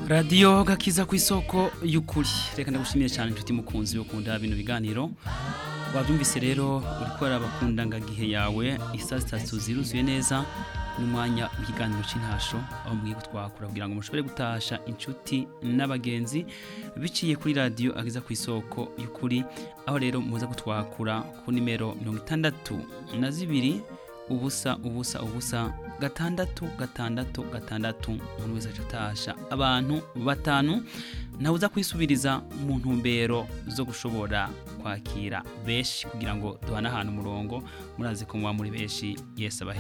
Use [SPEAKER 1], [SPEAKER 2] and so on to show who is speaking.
[SPEAKER 1] radiyo gakiza ku isoko y'ukuri reka ndagushimiye cyane inshuti mukunzi yo kunda bino biganiro wabyumvise rero uri kubara abakundangagihe yawe isa zitatu ziruzuye neza n'umwanya w'ikiganiro cy'intasho aho mugiye kutwakura kugira ngo mushobore gutasha inshuti n'abagenzi biciye kuri radiyo ageza ku isoko y'ukuri aho rero muza gutwakura ku nimero mirongo itandatu na zibiri ubusa ubusa ubusa gatandatu gatandatu gatandatu umuntu wese aca atasha abantu batanu nawe uza kwisubiriza mu ntumbero zo gushobora kwakira benshi kugira ngo duhane ahantu umurongo murazi ko muba muri benshi yesi abahe